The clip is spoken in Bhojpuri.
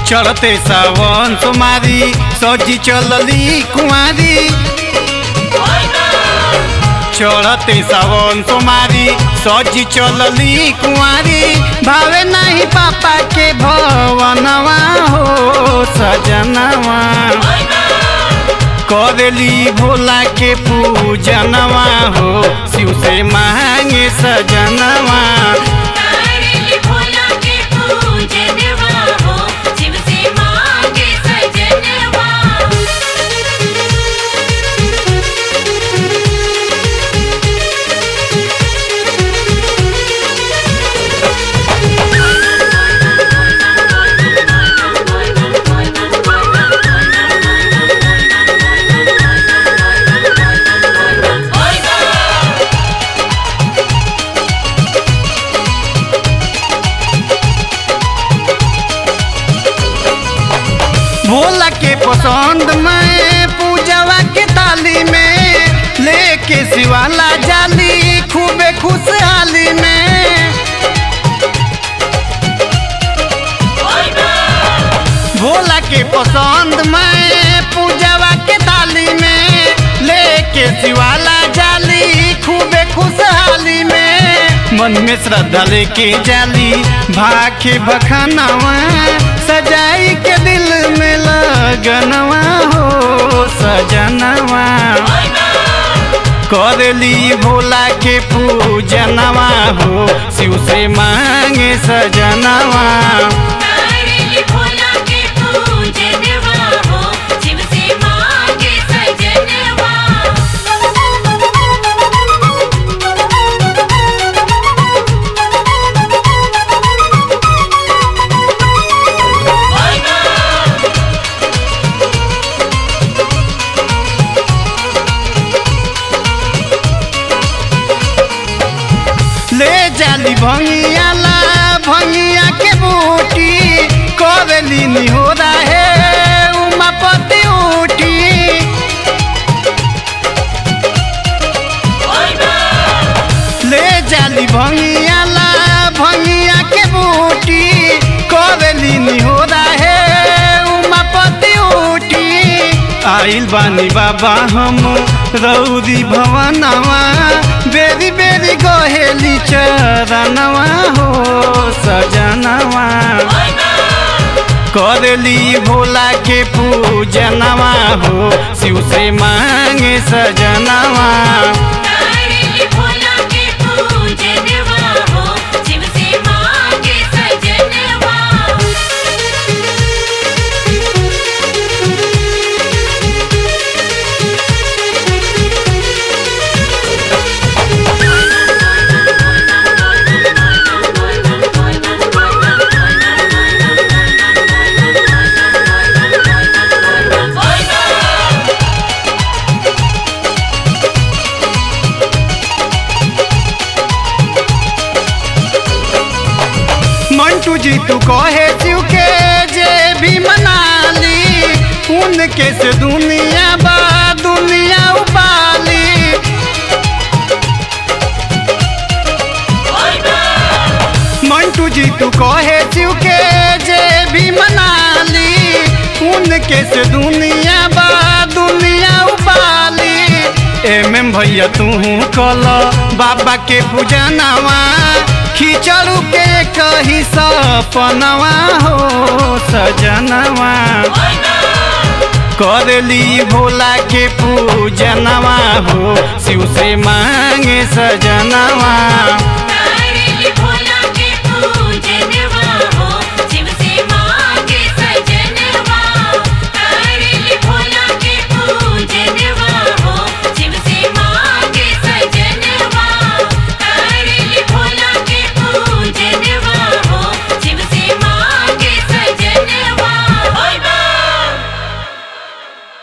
चढ़ते सावन तुम्हारी सजी चलली कुमारी चढ़ते सावन तुम्हारी सजी चलली कुमारी भावे नहीं पापा के भवनवा हो सजनवा करेली भोला के पूजनवा हो शिव से मांगे सजनवा तारेली भोला के पूजनवा हो शिव से मांगे सजनवा भोला के पसंद में पूजवा के ताली में लेके शिवाला जाली खूबे खुशहाली में भोला के पसंद में पूजवा के ताली में लेके शिवाला जाली खूबे खुशहाली में मन में श्रद्धा लेके जाली भाखे बखानवा सजाई के दिल में लगनवा हो सजनवा करेली भोला के पूजनवा हो शिव से मांगे सजनवा तारेली भोला के पूजनवा हो शिव से मांगे सजनवा ले जाली भंगियाला भंगिया के बूटी करेली निहोरा है उमापति उठी ले जाली भंगियाला भंगिया के बूटी करेली निहोरा है उमापति उठी आइल बानी बाबा हम रौदी भवनवा बेरी बेरी गहेली चरणवा हो सजनवा करेली भोला के पूजनवा हो शिव से मांगे सजनवा तारेली भोला के पूजनवा हो शिव से मांगे सजनवा मंटू जी तू कहे शिव के जे भी मनाली उनके से दुनिया बा दुनिया उबाली मंटू जी तू कहे शिव के जे भी मनाली उनके से दुनिया बा दुनिया उबाली एम भैया तू कल बाबा के पूजनवा खिचड़ू के कही सपनवा हो सजनवा करेली भोला के पूजनवा हो शिव से मांगे सजनवा